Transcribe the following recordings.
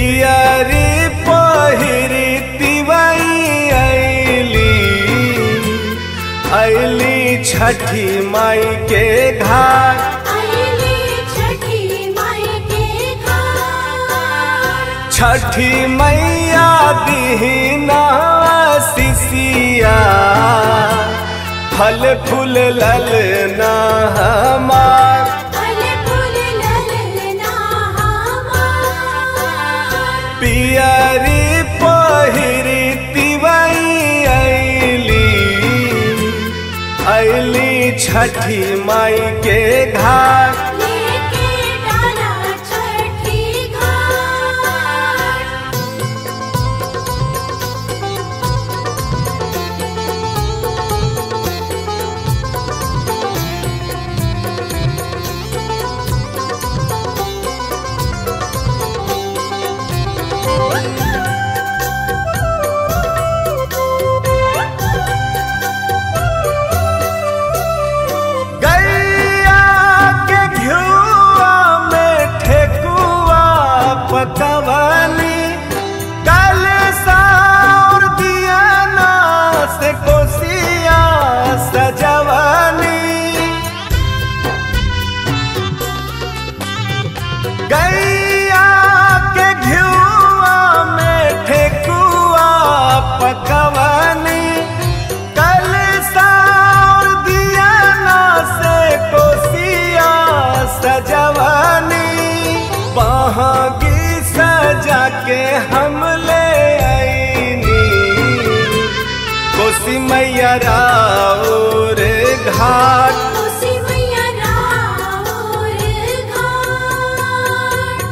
पियरी पहिरी तिवई अली अली छठी माई के घाट आईली छठी माई के घाट छठी मैया दीना सिसिया फल फूल ललना हमार फल फूल ललना हमार पियरी पहिरी तिवई अली अली छठी माई के घाट लेके डाला छठी घाट गैया के घिउआ में ठेकुआ पकवानी कल साउर दिया ना से कोसिया सजवानी गैया के घिउआ में ठेकुआ पकवानी कल साउर दिया ना से कोसिया सजवानी बहागी सजा के हम ले आईनी कोसी मैया राउर घाट उसी मैया राउर घाट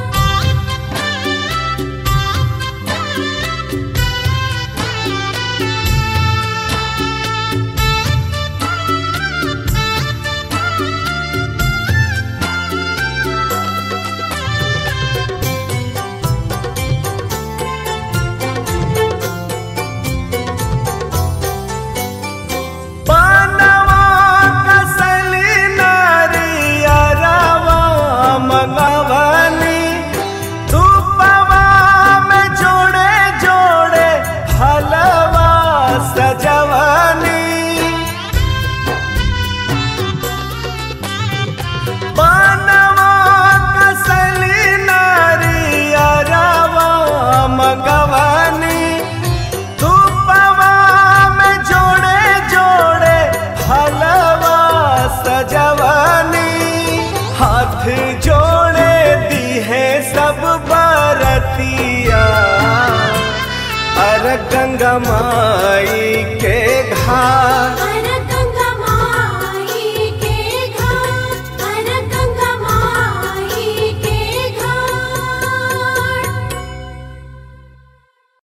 पानवा कसली नारियरवा मंगवनी धूपवा में जोड़े जोड़े हलवा सजवनी पानवा कसली नारियरवा मंगवनी धूपवा में जोड़े जोड़े हलवा सजवनी हाथ जोड़े दी है सब बरतिया अर गंगा माई के घाट हर